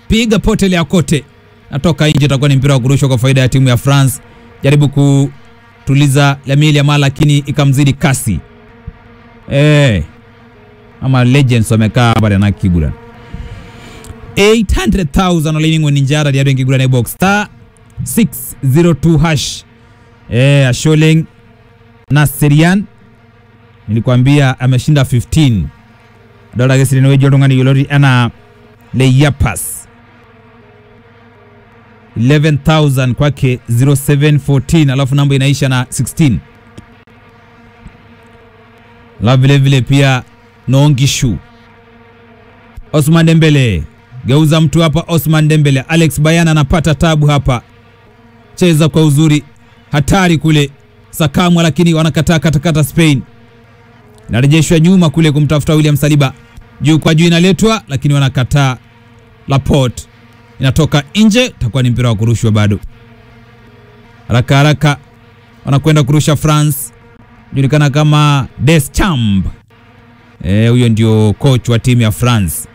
piga potelea kote, natoka nje, itakuwa ni mpira wa kurushwa kwa faida ya timu ya France. Jaribu kutuliza Lamine Yamal, lakini ikamzidi kasi eh, ama legends wamekaa pale na kigura 800,000 olaining'o ninjara diado enkiguran e box star 602 hash eh, Asholeng Naserian nilikwambia ameshinda 15 adolta ake sirene weji oltung'ani yioloti enaa Leyapas 11000 kwake 0714 alafu namba inaisha na 16 alafu vile vile pia Noongishu Osman Dembele geuza mtu hapa. Osman Dembele, Alex Bayana anapata tabu hapa, cheza kwa uzuri, hatari kule Sakamwa, lakini wanakataa katakata. Spain inarejeshwa nyuma kule kumtafuta William Saliba, juu kwa juu inaletwa, lakini wanakataa. Laporte inatoka nje, takuwa ni mpira wa kurushwa bado. Haraka haraka wanakwenda kurusha France, julikana kama Deschamps. Eh, huyo ndio coach wa timu ya France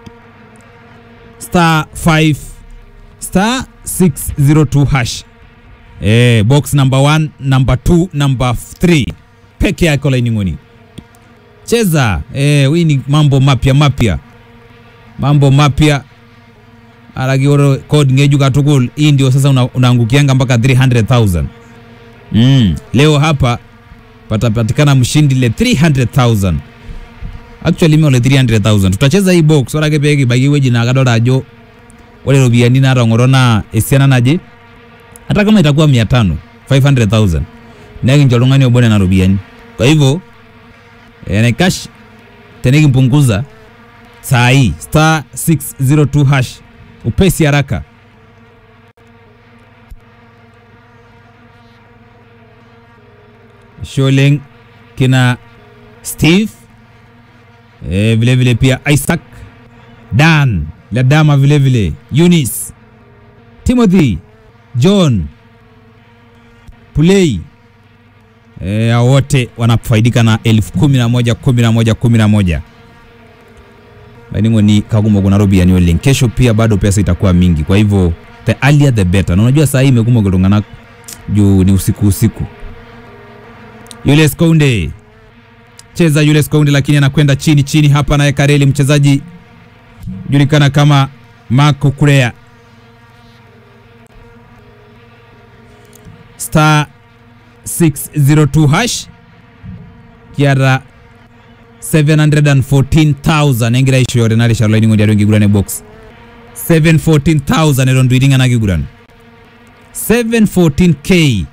star 5 star 602 hash eh, box number 1 number 2 number 3 peke yake olaining'oni cheza eh, hii ni mambo mapya mapya mambo mapya alakioro code ngeju katukul hii ndio sasa una, unaangukianga mpaka 300,000 mm. leo hapa patapatikana mshindi le 300,000 actually me ole 300,000 tutacheza hii box ore ake pee kibaiki ewueji naa kadolta ajo ore iropiyiani naatong'oro naa esiana naje hata kama itakuwa 500 500,000 nekincho oltung'ani obo nena ropiyiani kwa hivyo enaikash tenikimpunguza saa hii star 602 hash upesi haraka Sholeng kina Steve e, vile vile pia Isaac Dan Ladama vile vile Eunice Timothy John Pulei e, wote wanafaidika na elfu kumi na moja kumi na moja kumi na moja laining'oni kakumok kuna ropiyiani oleng kesho pia bado pesa itakuwa mingi kwa hivyo the earlier the better na unajua saa hii imekumok iltung'anak juu ni usiku usiku Julius Kounde cheza Julius Kounde, lakini anakwenda chini chini hapa, naye Kareli mchezaji julikana kama Marco Kurea star 602 hash kiara 714,000 engira isho yore nari sharlo ini ngondia rengi gurane box 714,000 eron duitinga nagi guran 714k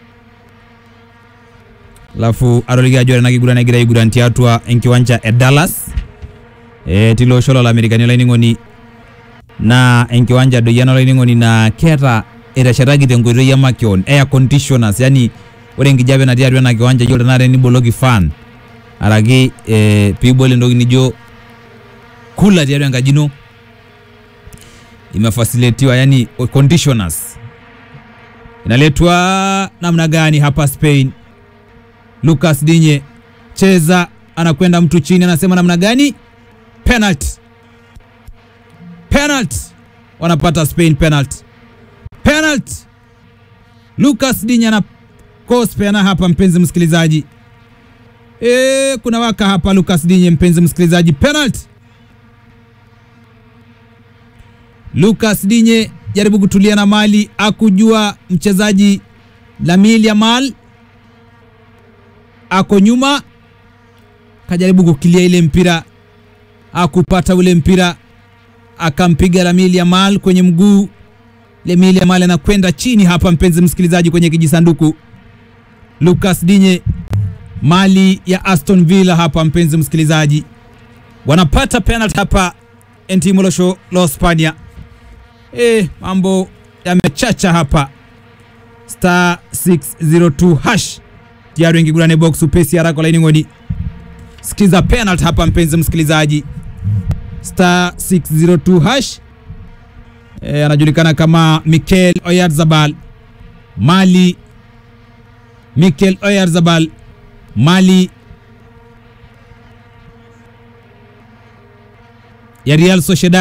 alafu aroligi ajo ore nakiguran egira aiguran tiatua enkiwanja e Dallas e, tilo osho lolamerikani olainining'oni naa enkiwanja doyian olainining'oni naa keeta eteshetaki tenkoitoi e makeon air conditioners yani ore enkijape natii atua ena kiwanja yiolo tenakata eniboloki fan araki e, piibol entoki nijo kula tiatua enkaji ino imefasilitiwa yani conditioners inaletwa namna gani hapa Spain Lucas Dinye cheza, anakwenda mtu chini, anasema namna gani? Penalty, penalty, wanapata Spain penalty, penalty. Lucas Dinye ana cause peana hapa, mpenzi msikilizaji. E, kuna waka hapa Lucas Dinye, mpenzi msikilizaji, penalty. Lucas Dinye jaribu kutulia na mali, akujua mchezaji Lamine Yamal ako nyuma, kajaribu kukilia ile mpira, akupata ule mpira, akampiga Lamine Yamal kwenye mguu. Lamine Yamal anakwenda chini hapa, mpenzi msikilizaji, kwenye kijisanduku. Lucas Dinye, mali ya Aston Villa hapa, mpenzi msikilizaji, wanapata penalty hapa Entimo Losho lo Spania. E, mambo yamechacha hapa, star 602 hash tayari wengi gurane box upesi haraka laini ngoni. Sikiza penalty hapa mpenzi msikilizaji, star 602 hash e, anajulikana kama Mikel Oyarzabal Mali, Mikel Oyarzabal Mali ya Real Sociedad